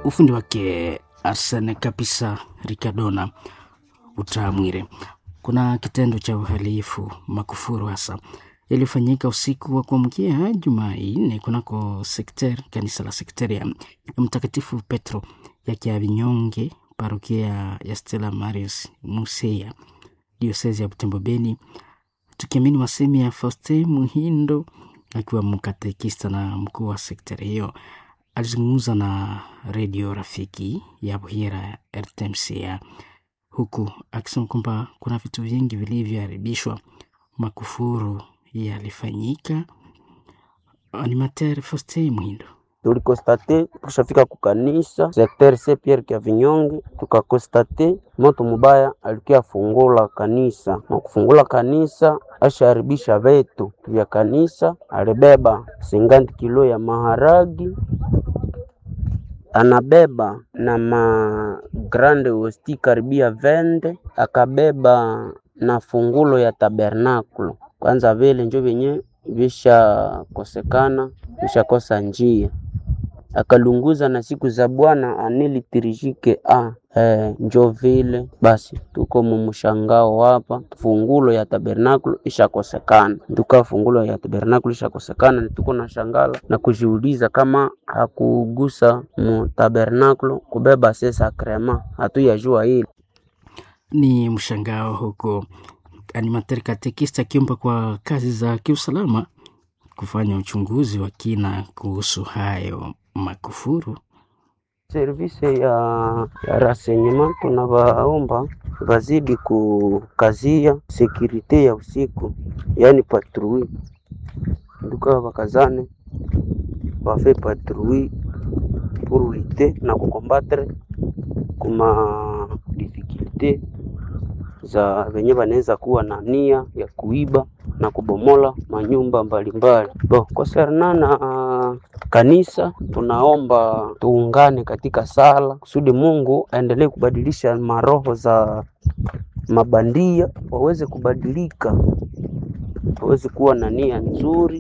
ufundi wake Arsene kabisa Ricardona Utamwire. Kuna kitendo cha uhalifu makufuru hasa yaliyofanyika usiku wa kuamkia Jumanne kunako sekteri kanisa la sekteri ya Mtakatifu Petro ya Kiavinyonge, parokia ya Stella Marius Museya, diosezi ya Butembo Beni, tukiamini masemi ya Faustin Muhindo akiwa mkatekista na mkuu wa sekteri hiyo alizungumza na redio rafiki ya Buhira RTMCA huku akisema kwamba kuna vitu vingi vilivyoharibishwa, makufuru yalifanyika. Animateur Faustin Mwindo tulikostate tukishafika kukanisa sekter se Pierre kya Vinyonge, tukakostate moto mubaya alikia fungula kanisa na kufungula kanisa asharibisha vetu vya kanisa. Alibeba singanti kilo ya maharagi, anabeba na ma grande hosti karibia vende, akabeba na fungulo ya tabernakulo. Kwanza vile njo vyenye vishakosekana vishakosa njia akalunguza na siku za Bwana anilitirishike a eh, njo vile basi, tuko mumshangao hapa. Fungulo ya tabernakulo ishakosekana, tuka fungulo ya tabernakulo ishakosekana, tuko na shangala na kujiuliza kama hakugusa mu tabernakulo kubeba se sakrema, hatuyajua hili ni mshangao huko. Animateur katekista akiomba kwa kazi za kiusalama kufanya uchunguzi wa kina kuhusu hayo makufuru. service ya, ya renseignement tunawaomba wazidi kukazia sekurite ya usiku, yaani patrui nduka wakazane wafe patrui pour lutter na kukombatre kuma difficulte za venye wanaweza kuwa na nia ya kuiba na kubomola manyumba mbalimbali. Bo, kosernana na kanisa, tunaomba tuungane katika sala kusudi Mungu aendelee kubadilisha maroho za mabandia waweze kubadilika, waweze kuwa na nia nzuri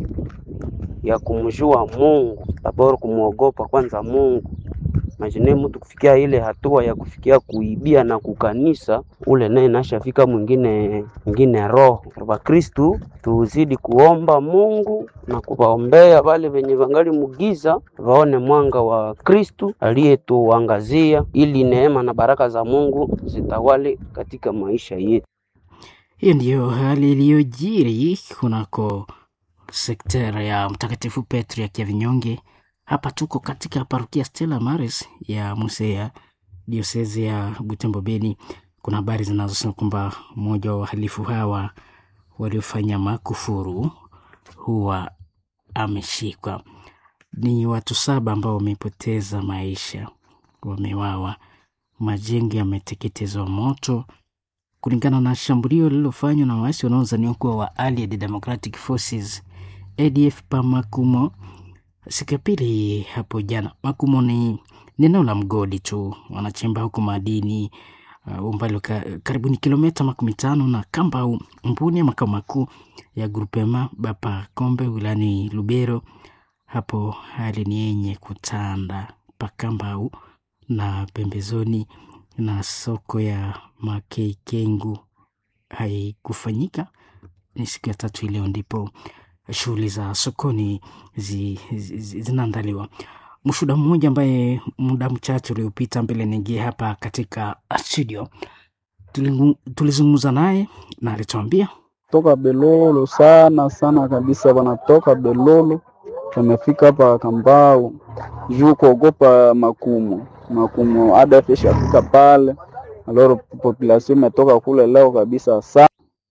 ya kumjua Mungu, labora kumwogopa kwanza Mungu Imagine mtu kufikia ile hatua ya kufikia kuibia na kukanisa, ule naye nashafika mwingine mwingine roho. Wakristu tuzidi kuomba Mungu na kuwaombea wale wenye wangali mugiza, waone mwanga wa Kristu aliyetuangazia, ili neema na baraka za Mungu zitawale katika maisha yetu. Hiyo ndiyo hali iliyojiri kunako sektera ya Mtakatifu Petro ya Kiavinyonge. Hapa tuko katika parokia Stella Maris ya Musea, diosezi ya Butembo Beni. Kuna habari zinazosema kwamba mmoja wa wahalifu hawa waliofanya makufuru huwa ameshikwa. Ni watu saba ambao wamepoteza maisha, wamewawa, majengo yameteketezwa moto kulingana na shambulio lililofanywa na waasi wanaozaniwa kuwa wa Allied Democratic Forces ADF pa Makumo siku ya pili hapo jana. Makumo ni eneo la mgodi tu, wanachimba huko madini uh, umbali wa karibuni kilomita makumi tano na Kambau Mbuni ya makao makuu ya grupema Bapa Kombe wilani Lubero. Hapo hali ni yenye kutanda pa Kambau na pembezoni na soko ya Makeikengu haikufanyika. Ni siku ya tatu ileo ndipo shughuli za sokoni zi, zi, zi, zinaandaliwa. Mshuhuda mmoja ambaye muda mchache uliopita mbele niingie hapa katika studio, tulizungumza naye na alituambia toka Belolo sana sana kabisa, wanatoka Belolo wamefika hapa Kambao juu kuogopa makumu makumu, ADF ishafika pale, aloro population imetoka kule leo kabisa sana.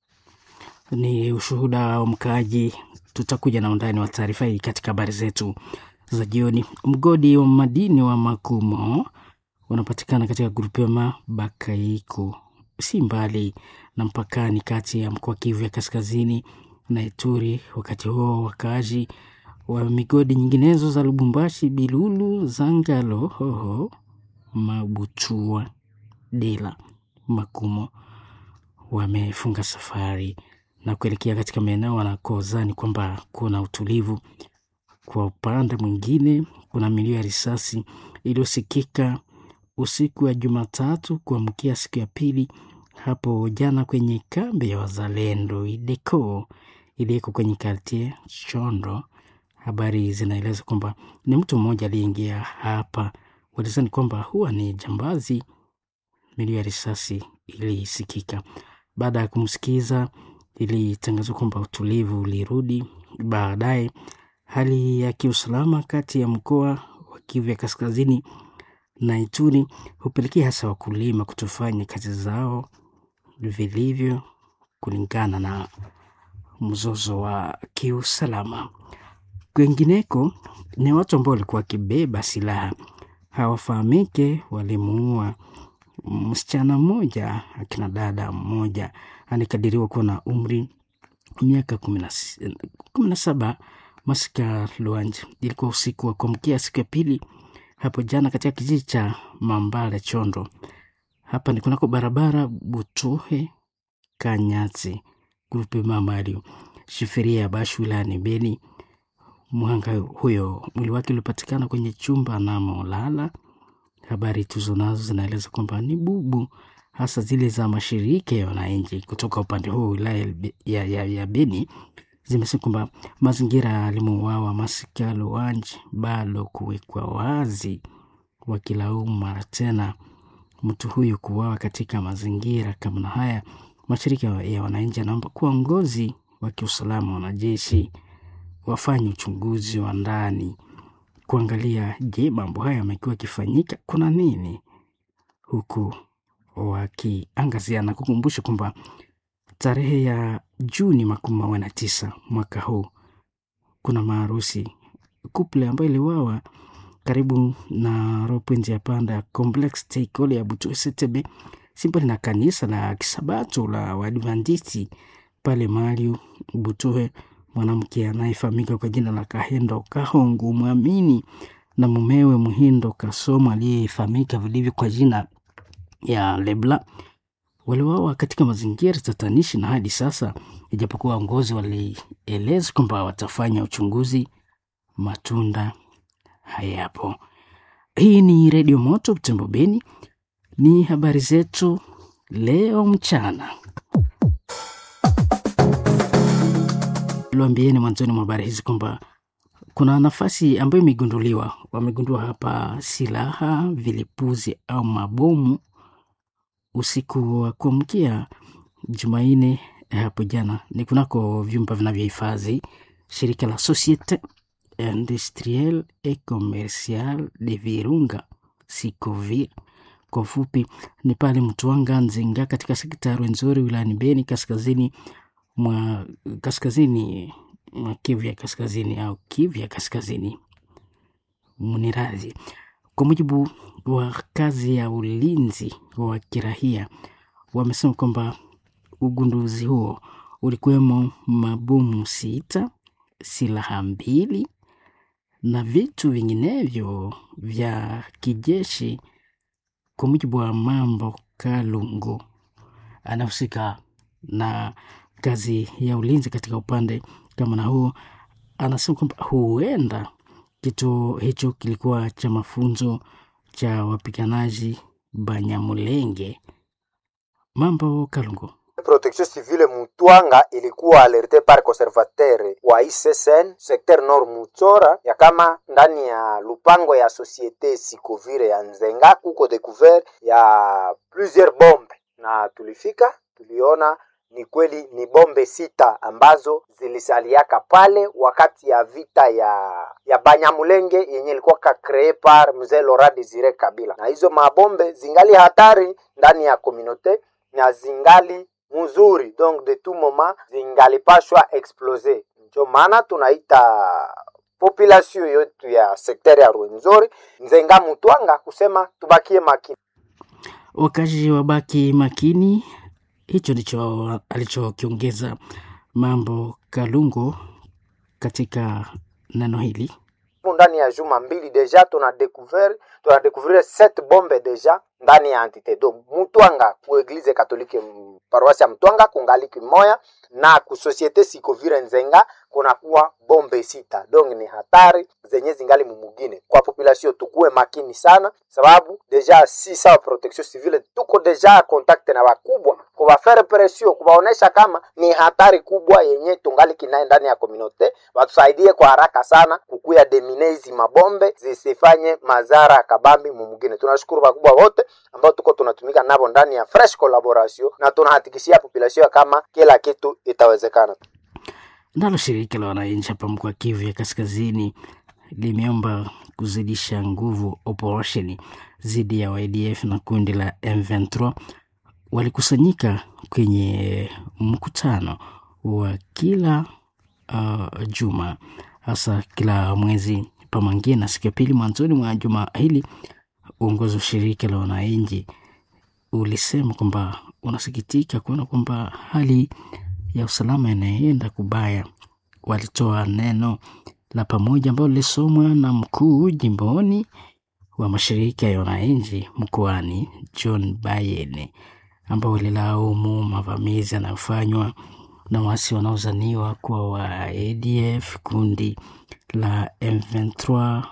Ni ushuhuda wa mkaaji tutakuja na undani wa taarifa hii katika habari zetu za jioni. Mgodi wa madini wa Makumo unapatikana katika grupema Bakaiko, si mbali na mpakani kati ya mkoa Kivu ya kaskazini na Ituri. Wakati huo wakaaji wa migodi nyinginezo za Lubumbashi, Bilulu, Zangalo, Hoho, Mabuchua, Dela, Makumo wamefunga safari na kuelekea katika maeneo wanakozani kwamba kuna utulivu. Kwa upande mwingine, kuna milio ya risasi iliyosikika usiku wa Jumatatu kuamkia siku ya pili hapo jana kwenye kambi ya wazalendo Ideko iliyoko kwenye kartie Chondo. Habari zinaeleza kwamba ni mtu mmoja aliyeingia hapa, walizani kwamba huwa ni jambazi. Milio ya risasi ilisikika. Baada ya kumsikiza, ilitangazwa kwamba utulivu ulirudi. Baadaye hali ya kiusalama kati ya mkoa wa Kivu ya Kaskazini na Ituri hupelekea hasa wakulima kutofanya kazi zao vilivyo kulingana na mzozo wa kiusalama. Kwengineko ni watu ambao walikuwa wakibeba silaha hawafahamike, walimuua msichana mmoja, akina dada mmoja alikadiriwa kuwa na umri miaka kumi na saba. Masika Luanje, ilikuwa usiku wa kuamkia siku ya pili hapo jana katika kijiji cha Mambale Chondo. Hapa ni kunako barabara Butuhe Kanyati grupe Mamario shiferia ya Bashu wilayani Beni. Mhanga huyo mwili wake ulipatikana kwenye chumba anamolala. Habari tuzo nazo zinaeleza kwamba ni bubu, hasa zile za mashirika ya wananchi kutoka upande huu wilaya ya, ya, ya Beni zimesema kwamba mazingira alimouawa Masika Luanji bado kuwekwa wazi, wakilaumu mara tena mtu huyu kuuawa katika mazingira kama na haya. Mashirika ya wananchi anaomba kuongozi wa kiusalama, wanajeshi wafanye uchunguzi wa ndani kuangalia, je, mambo haya yamekuwa yakifanyika, kuna nini, huku wakiangazia na kukumbusha kwamba tarehe ya Juni makumi mawili na tisa mwaka huu kuna maharusi kuple ambayo iliwawa karibu na ropwenzi ya panda ya complex teikole ya Butu Setebe simbali na kanisa la kisabato la Waadventisti pale Mariu Butuhe. Mwanamke anayefahamika kwa jina la Kahendo Kahongo mwamini na mumewe Muhindo Kasomo aliyefahamika vilivyo kwa jina ya Lebla waliwawa katika mazingira tatanishi, na hadi sasa, ijapokuwa waongozi walieleza kwamba watafanya uchunguzi, matunda hayapo. Hii ni Redio Moto Butembo Beni, ni habari zetu leo mchana. Liwaambieni mwanzoni mwa habari hizi kwamba kuna nafasi ambayo imegunduliwa, wamegundua hapa silaha, vilipuzi au mabomu usiku wa kuamkia Jumanne hapo jana, ni kunako vyumba vinavyohifadhi shirika la Societe Industrielle et Commerciale de Virunga Sikovir kwa ufupi, ni pale Mtwanga Nzinga katika sekta ya Rwenzori wilayani Beni kaskazini mwa kaskazini mwa Kivu ya kaskazini au Kivu ya kaskazini mniradhi. Kwa mujibu wa kazi ya ulinzi wa kirahia, wamesema kwamba ugunduzi huo ulikuwemo mabomu sita, silaha mbili na vitu vinginevyo vya kijeshi. Kwa mujibu wa Mambo Kalungu anahusika na kazi ya ulinzi katika upande kama na huo, anasema kwamba huenda kituo hicho kilikuwa cha mafunzo cha wapiganaji Banyamulenge. Mambo Kalungu. Protection civile Mutwanga ilikuwa alerte par conservateur wa ICCN secteur nord Mutsora ya kama ndani ya lupango ya societe Sikovire ya Nzenga kuko découvert ya plusieurs bombe, na tulifika tuliona ni kweli ni bombe sita ambazo zilisaliaka pale wakati ya vita ya ya Banyamulenge yenye ilikuwa ka cree par mzee Laurent Desire Kabila, na hizo mabombe zingali hatari ndani ya komunote na zingali mzuri, donc de tout moment zingalipashwa explose. Ndio maana tunaita population yetu ya sekteri ya Rwenzori, Nzenga, Mutwanga kusema tubakie makini, wakazi wabaki makini. Hicho ndicho alichokiongeza Mambo Kalungu katika neno hili. ndani ya juma mbili deja tuna découvert tuna découvrir sept bombe deja ndani ya entité donc Mutwanga ku eglise katolike paroisse ya Mutwanga kungali kimoya na ku societe Sikovire Nzenga kunakuwa bombe sita donc ni hatari zenye zingali mumugine kwa population tukuwe makini sana sababu deja si sawa protection civile tuko deja contact na wakubwa kubafere presio kubaonesha kama ni hatari kubwa yenye tungali kinaye ndani ya komunote watusaidie kwa haraka sana kukuya demine hizi mabombe zisifanye madhara ya kabambi mumugine tunashukuru wakubwa wote ambao tuko tunatumika navo ndani ya fresh collaboration na tunahakikishia population kama kila kitu itawezekana Nalo shirika la wananchi hapa mkoa wa Kivu ya Kaskazini limeomba kuzidisha nguvu operesheni dhidi ya YDF na kundi la M23. Walikusanyika kwenye mkutano wa kila uh, juma hasa kila mwezi pamangia na siku ya pili mwanzoni mwa juma hili. Uongozi wa shirika la wananchi ulisema kwamba unasikitika kuona kwamba hali ya usalama inaenda kubaya. Walitoa neno la pamoja ambalo lilisomwa na mkuu jimboni wa mashirika ya wananchi mkoani John Bayene, ambao walilaumu mavamizi yanayofanywa na wasi wanaozaniwa kuwa wa ADF, kundi la M23,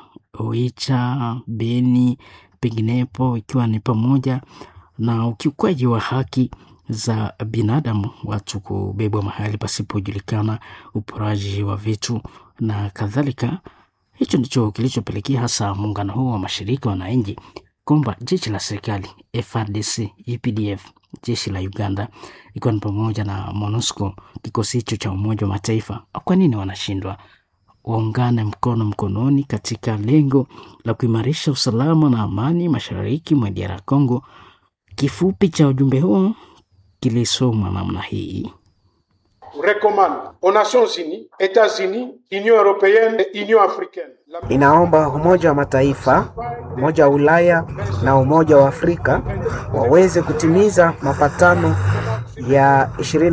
Oicha, Beni, penginepo, ikiwa ni pamoja na ukiukwaji wa haki za binadamu, watu kubebwa mahali pasipojulikana, uporaji wa vitu na kadhalika. Hicho ndicho kilichopelekea hasa muungano huo wa mashirika wananchi kwamba jeshi la serikali FARDC, UPDF, jeshi la Uganda ikiwa ni pamoja na MONUSCO, kikosi hicho cha Umoja wa Mataifa, kwa nini wanashindwa waungane mkono mkononi katika lengo la kuimarisha usalama na amani mashariki mwa DR Congo. Kifupi cha ujumbe huo kilisomwa namna hii: recommande aux Nations Unies, États-Unis, Union européenne et Union africaine. La... Inaomba Umoja wa Mataifa, Umoja wa Ulaya na Umoja wa Afrika waweze kutimiza mapatano ya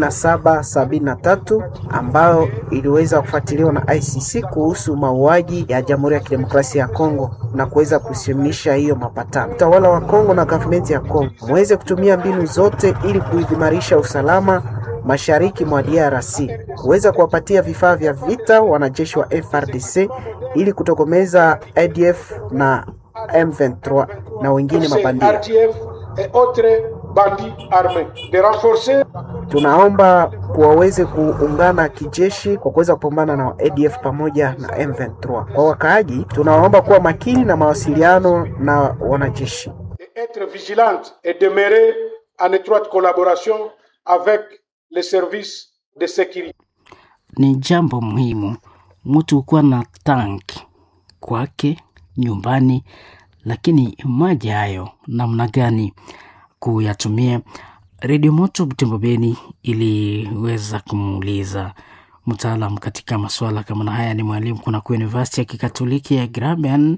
2773 ambayo iliweza kufuatiliwa na ICC kuhusu mauaji ya Jamhuri ya Kidemokrasia ya Kongo na kuweza kusimamisha hiyo mapatano. Utawala wa Kongo na gavumenti ya Kongo muweze kutumia mbinu zote ili kuimarisha usalama mashariki mwa DRC, kuweza kuwapatia vifaa vya vita wanajeshi wa FRDC ili kutokomeza ADF na M23 na wengine mabandia. RDF et autres bandits armés. De renforcer Tunaomba waweze kuungana kijeshi kwa kuweza kupambana na ADF pamoja na M23. Kwa wakaaji, tunawaomba kuwa makini na mawasiliano na wanajeshi. et être vigilante et demeurer en étroite collaboration avec les services de sécurité. Ni jambo muhimu mtu kuwa na tank kwake nyumbani, lakini maji hayo namna gani kuyatumia? Redio Moto Butembo Beni iliweza kumuuliza mtaalam katika masuala kama na haya, ni mwalimu kunako University ya Kikatoliki ya Graben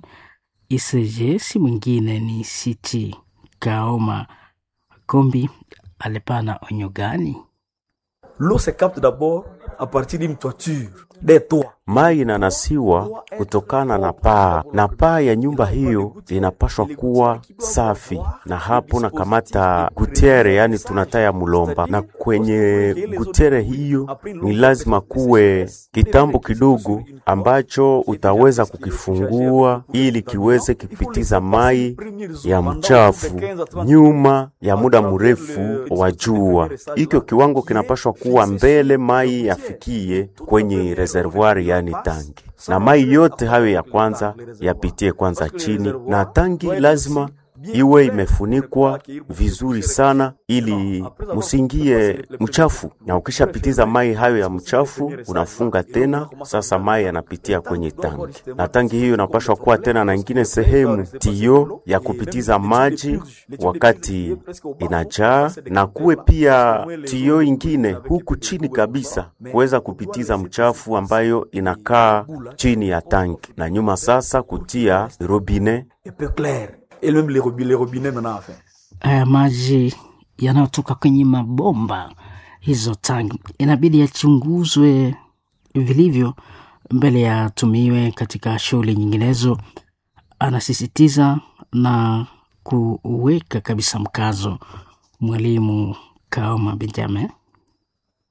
ICG, si mwingine ni City Kaoma Kombi. Alipana onyo gani? L'eau se capte d'abord à partir d'une toiture, des toits. Mai inanasiwa kutokana na paa, na paa ya nyumba hiyo inapashwa kuwa safi, na hapo na kamata gutiere, yani tunataya mulomba, na kwenye gutiere hiyo ni lazima kuwe kitambo kidogo ambacho utaweza kukifungua ili kiweze kipitiza mai ya mchafu nyuma ya muda mrefu wa jua. Hikyo kiwango kinapashwa kuwa mbele mai yafikie kwenye reservoir yani tangi, na mai yote hayo ya kwanza yapitie kwanza chini, na tangi lazima iwe imefunikwa vizuri sana ili musingie mchafu, na ukishapitiza mai hayo ya mchafu unafunga tena. Sasa mai yanapitia kwenye tangi, na tangi hiyo inapashwa kuwa tena na ingine sehemu tio ya kupitiza maji wakati inajaa, na kuwe pia tio ingine huku chini kabisa kuweza kupitiza mchafu ambayo inakaa chini ya tangi, na nyuma sasa kutia robine Et peu clair. Et même les robinets, les robinets maintenant, enfin. haya maji yanayotoka kwenye mabomba hizo tangi inabidi yachunguzwe vilivyo mbele yatumiwe katika shughuli nyinginezo, anasisitiza na kuweka kabisa mkazo mwalimu Kaoma Benjamin.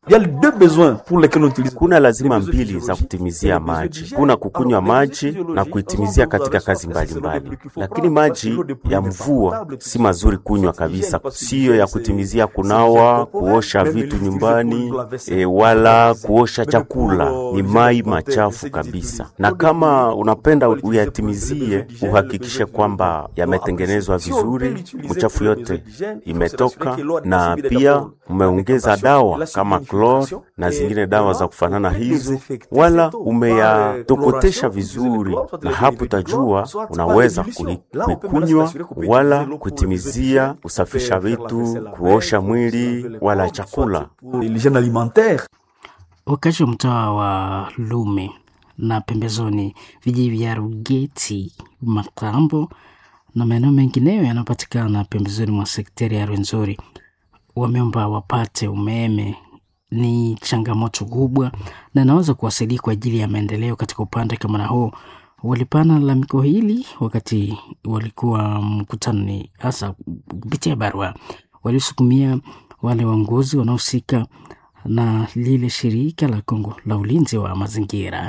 Il y a les deux besoins pour lesquels on utilise. Kuna lazima mbili za kutimizia maji, kuna kukunywa maji na kuitimizia katika kazi mbalimbali mbali. Lakini maji ya mvua si mazuri kunywa kabisa, siyo ya kutimizia kunawa, kuosha vitu nyumbani e, wala kuosha chakula. Ni mai machafu kabisa, na kama unapenda uyatimizie, uhakikishe kwamba yametengenezwa vizuri, mchafu yote imetoka, na pia umeongeza dawa kama klor na zingine dawa za kufanana hizo, wala umeyatokotesha vizuri, na hapo utajua unaweza kuikunywa wala kutimizia, kusafisha vitu, kuosha mwili wala chakula. L'hygiène alimentaire. Wakazi wa mtaa wa Lume na pembezoni vijiji vya Rugeti, Makambo na maeneo mengineyo yanayopatikana pembezoni mwa sekteri ya Rwenzori wameomba wapate umeme. Ni changamoto kubwa na inaweza kuwasaidia kwa ajili ya maendeleo katika upande kama na huo. Walipana lalamiko hili wakati walikuwa mkutanoni, hasa kupitia barua waliosukumia wale waongozi wanaohusika na lile shirika la Kongo la ulinzi wa mazingira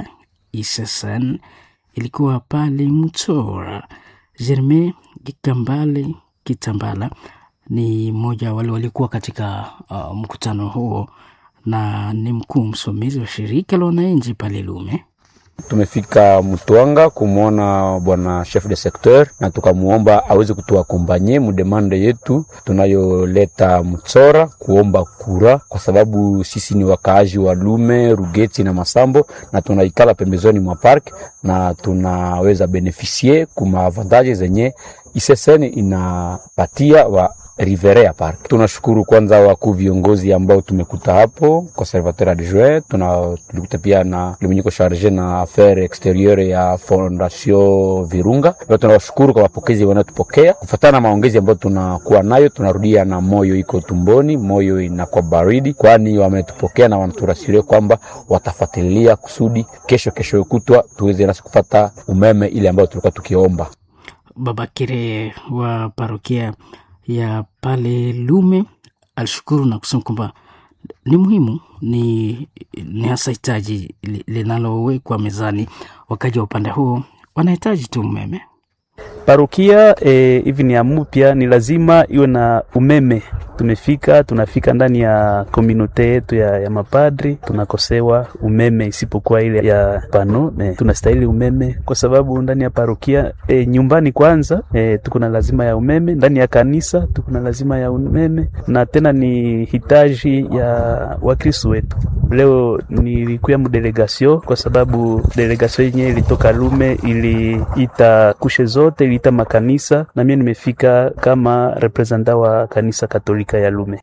ISSN ilikuwa pale Mtora. Jerme Kikambale Kitambala ni mmoja wale walikuwa katika uh, mkutano huo na ni mkuu msimamizi wa shirika la wananchi pale Lume. Tumefika Mtwanga kumwona bwana chef de secteur na tukamuomba aweze kutuakompanye mudemande yetu tunayoleta Mtsora kuomba kura, kwa sababu sisi ni wakaaji wa Lume, Rugeti na Masambo na tunaikala pembezoni mwa park na tunaweza benefisie kuma avantage zenye ISSN inapatia wa Riverea Park. Tunashukuru kwanza wakuu viongozi ambao tumekuta hapo, conservateur adjoint, tuna tulikuta pia na limenyiko charge na affaire exterieure ya Fondation Virunga. Leo tunawashukuru kwa mapokezi wanayotupokea. Kufuatana na maongezi ambayo tunakuwa nayo, tunarudia na moyo iko tumboni, moyo inakuwa baridi, kwani wametupokea na wanaturasiria kwamba watafuatilia kusudi kesho kesho kutwa tuweze nasi kupata umeme ile ambayo tulikuwa tukiomba. Baba Kire wa parokia ya pale Lume alishukuru na kusema kwamba ni muhimu, ni, ni hasa hitaji linalowekwa mezani. Wakaji wa upande huo wanahitaji tu umeme. Parokia hivi e, ni amupya, ni lazima iwe na umeme. Tumefika tunafika ndani ya komunote yetu ya, ya mapadri tunakosewa umeme, isipokuwa ile ya pano e, tunastahili umeme kwa sababu ndani ya parokia e, nyumbani kwanza e, tuko na lazima ya umeme, ndani ya kanisa tuko na lazima ya umeme, na tena ni hitaji ya wakristo wetu. Leo nilikuya mdelegasio kwa sababu delegasio yenyewe ilitoka Lume, iliita kushe zote, iliita makanisa na mimi nimefika kama representa wa kanisa Katolika ya Lume.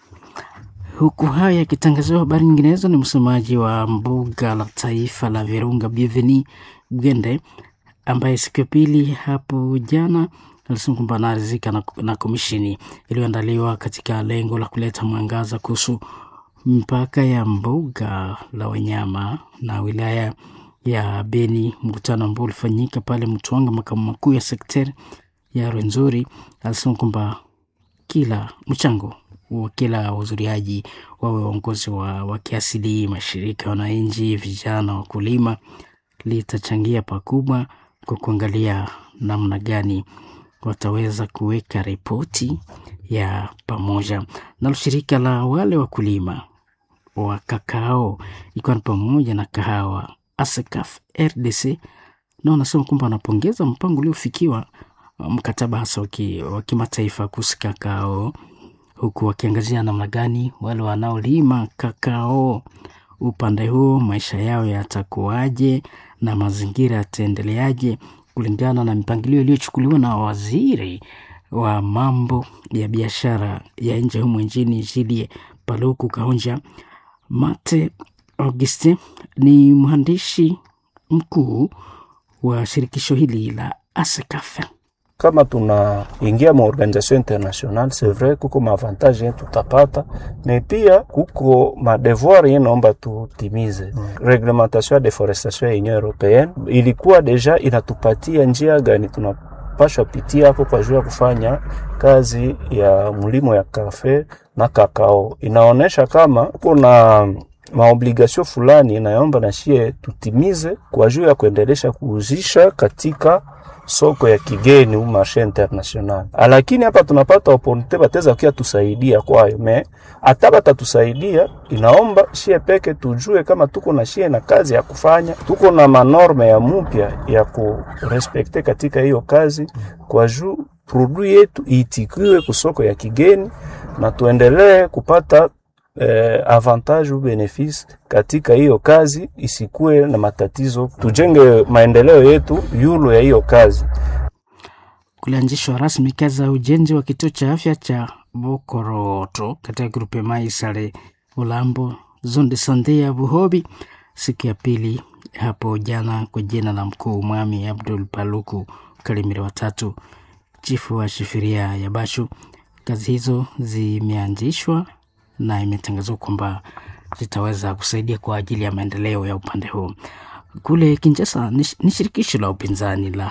Huku haya yakitangaziwa, habari nyinginezo, ni msemaji wa mbuga la taifa la Virunga Bienveni Gwende ambaye siku ya pili hapo jana alisema kwamba anaridhika na, na komishini iliyoandaliwa katika lengo la kuleta mwangaza kuhusu mpaka ya mbuga la wanyama na wilaya ya Beni. Mkutano ambao ulifanyika pale Mtwanga, makao makuu ya sekteri ya Rwenzori, alisema kwamba kila mchango wa kila wahudhuriaji wawe waongozi wa, wa kiasili, mashirika ya wananchi, vijana, wakulima, litachangia pakubwa kwa kuangalia namna gani wataweza kuweka ripoti ya pamoja. Nalo shirika la wale wakulima wa kakao ikiwa ni pamoja na kahawa ASECAF RDC na wanasema kwamba wanapongeza mpango uliofikiwa mkataba hasa wa kimataifa kuhusu kakao, huku wakiangazia namna gani wale wanaolima kakao upande huo maisha yao yatakuwaje na mazingira yataendeleaje kulingana na mipangilio iliyochukuliwa na waziri wa mambo ya biashara ya nje humu nchini Julie Paluku Kahonja. Mate Auguste ni mwandishi mkuu wa shirikisho hili la ASECAF. kama tunaingia ma organisation international c'est vrai kuko maavantage yenye tutapata me pia kuko madevoir yenye naomba tutimize mm. reglementation ya deforestation ya union européenne ilikuwa deja inatupatia njia gani tuna wanapashwa pitia hapo kwa juu ya kufanya kazi ya mlimo ya kafe na kakao. Inaonyesha kama kuna maobligasio fulani inayoomba na shie tutimize kwa juu ya kuendelesha kuuzisha katika soko ya kigeni u marshe international. Lakini hapa tunapata oportunite bateza kia tusaidia kwayo me hata batatusaidia, inaomba shie peke tujue kama tuko na shie na kazi ya kufanya, tuko na manorme ya mupya ya kurespekte katika hiyo kazi, kwa juu produit yetu iitikiwe kusoko ya kigeni na tuendelee kupata eh, avantage u benefice katika hiyo kazi, isikuwe na matatizo, tujenge maendeleo yetu yulo ya hiyo kazi. Kulianzishwa rasmi kazi za ujenzi wa kituo cha afya cha Bokoroto katika grupe Maisale Ulambo zone de sante ya Buhobi siku ya pili hapo jana kwa jina la mkuu Mwami Abdul Paluku Kalimire watatu chifu wa shifiria ya Bashu. Kazi hizo zimeanzishwa na imetangazwa kwamba zitaweza kusaidia kwa ajili ya maendeleo ya upande huu. Kule Kinshasa ni ni shirikisho la upinzani la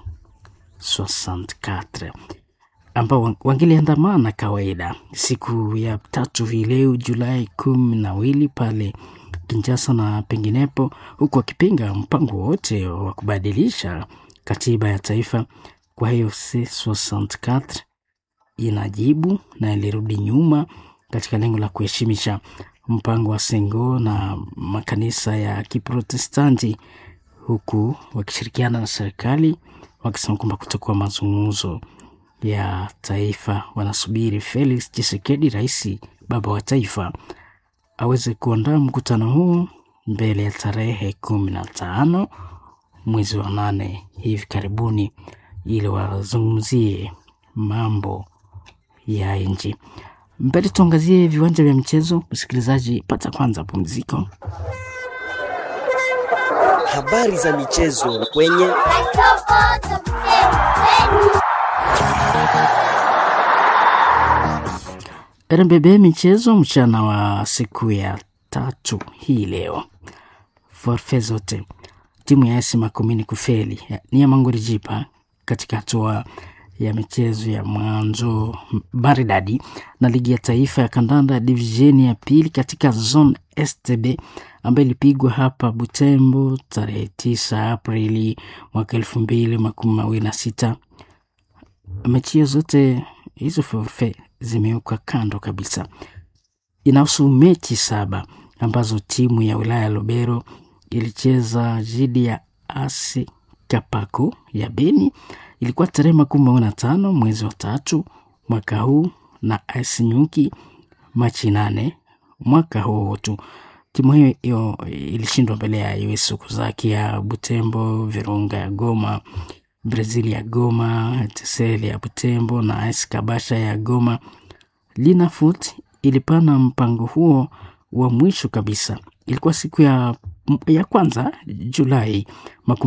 C64 ambao wangeliandamana kawaida siku ya tatu hii leo Julai kumi na mbili pale Kinshasa na penginepo, huku wakipinga mpango wote wa kubadilisha katiba ya taifa. Kwa hiyo C64 inajibu na ilirudi nyuma katika lengo la kuheshimisha mpango wa Sengo na makanisa ya Kiprotestanti, huku wakishirikiana na serikali wakisema kwamba kutakuwa mazungumzo ya taifa. Wanasubiri Felix Tshisekedi, rais baba wa taifa, aweze kuandaa mkutano huu mbele ya tarehe kumi na tano mwezi wa nane hivi karibuni, ili wazungumzie mambo ya nchi. Mbele tuangazie viwanja vya michezo. Msikilizaji, pata kwanza pumziko. Habari za michezo kwenye RBB michezo mchana wa siku ya tatu hii leo, forfe zote timu ya AS Makumini kufeli ni ya Mangorijipa katika hatua ya michezo ya mwanzo maridadi na ligi ya taifa ya kandanda ya divisheni ya pili katika zone STB ambayo ilipigwa hapa Butembo tarehe tisa Aprili mwaka elfu mbili makumi mawili na sita. Mechi zote hizo forfe zimewekwa kando kabisa. Inahusu mechi saba ambazo timu ya wilaya ya Lubero ilicheza dhidi ya AS Kapako ya Beni ilikuwa tarehe makumi mawili na tano mwezi wa tatu mwaka huu na AS Nyuki Machi nane mwaka huo tu. Timu hiyo hiyo ilishindwa mbele ya US Okazaki ya Butembo, Virunga ya Goma, Brazil ya Goma, Tesel ya Butembo na AS Kabasha ya Goma. Linafoot ilipana mpango huo wa mwisho kabisa, ilikuwa siku ya, ya kwanza Julai